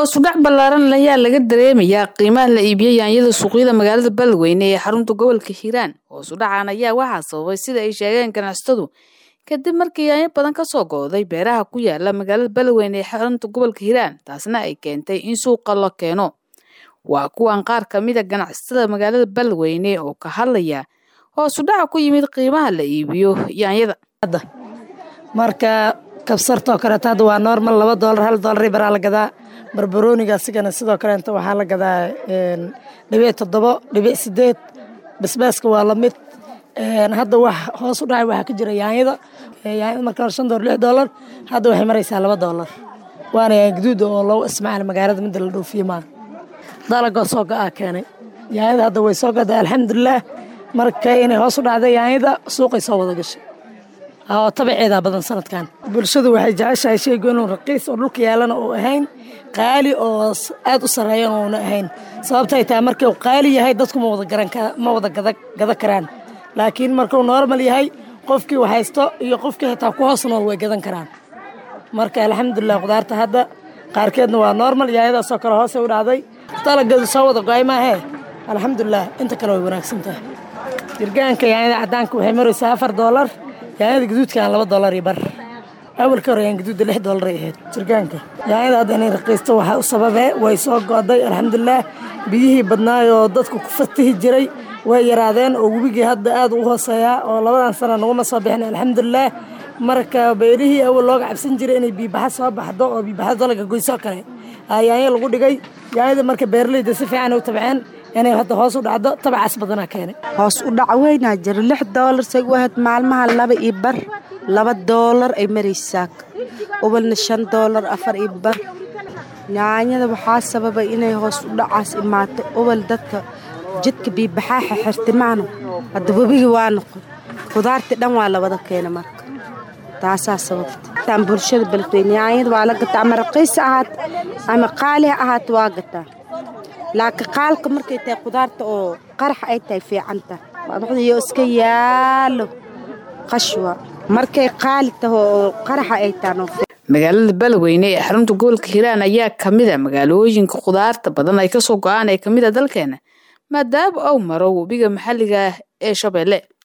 hoosudhac ballaaran ayaa laga dareemayaa qiimaha la iibiyo yaanyada suuqyada magaalada beledweyne ee xarunta gobolka hiiraan hoosudhacan ayaa waxaa sababay sida ay sheegeen ganacsatadu kadib markii yaanyo badan kasoo go'day beeraha ku yaala magaalada beledweyne ee xarunta gobolka hiiraan taasna ay keentay in suuqa la keeno waa kuwan qaar ka mid a ganacsatada magaalada beledweyne oo ka hadlaya hoosudhaca ku yimid qiimaha la iibiyo yaanyada marka kabsartoo kaleeto hadda waa normal laba doolar hal doolar baraa la gadaa barbarooniga asigana sidoo kaleeta waxaa la gadaa dhibic toddobo dhibic sideed basbaaska waa lamid hadda wax hoos u dhacay waxaa ka jira yaanyada yaanyada marka hore shan doolar lix doolar hadda waxay maraysaa laba doolar waana yaanya gaduud oo lagu ismacaal magaalada midda la dhoofiye maa dalagoo soo go-aa keenay yaanyada hadda way soo gaday alxamdulilaah marka inay hoos u dhacday yaanyada suuqay soo wada gashay oo tabaceedaa badan sanadkan bulshadu waxay jeceshahay sheygu inuu raqiis oo dhulka yaalana uu ahayn qaali oo aad u sarreeyan uuna ahayn sababtay tahay markuu qaali yahay dadku ma wada gada karaan laakiin markuu normal yahay qofkii wax haysto iyo qofkii xitaa ku hoos nool way gadan karaan marka alxamdulilah khudaarta hadda qaarkeedna waa normal yaayadaasoo kale hoosay u dhacday dalagadu soo wada go-ay maahee alxamdulilah inta kale way wanaagsan tahay jirgaanka yaanyada caddaanka waxay maraysaa afar doolar yaanyada gaduudkaan laba doolar iyo bar awalka hore yaan gaduudda lix doolar ay ahayd jirgaanka yaanyada hadda inay raqiisto waxaa u sababee way soo go'day alxamdulilaah biyihii badnaayoo dadku ku fatihi jiray way yaraadeen oo webigii hadda aad u hooseeyaa oo labadan sana naguma soo bixin alxamdulilaah marka beerihii awal looga cabsan jiray inay biibaxa soo baxdo oo biibaxa dalaga goysoo kale yaanyo lagu dhigay yaanyada marka beeraleyda si fiican u tabceen inay hadda hoos u dhacdo tabacaas badanaa keenay hoos u dhac weynaa jira lix doolar say u ahayd maalmaha laba iyo bar laba doolar ay maraysaa ubalna shan doolar afar iyo bar yaanyada waxaa sababay inay hoos u dhacaas imaato ubal dadka jidka biibaxaaxa xirtimaano hadda webigii waa noqon khudaartii dhan waa la wada keena marka taasaa sababta bulshada beledweyne yaanyada waa la gataa ama raqiis ahaat ama qaali ha ahaat waa gataa laakiin qaalka markay tahay khudaarta oo qarax ay tahay fiicanta iyo iska yaalo qashwa markay qaali taho oo qaraxa ay tahan magaalada beledweyne ee xarunta gobolka hiiraan ayaa ka mid a magaalooyinka khudaarta badan ay kasoo go-aan ee kamid a dalkeena maadaama uu maro webiga maxalliga ah ee shabeelle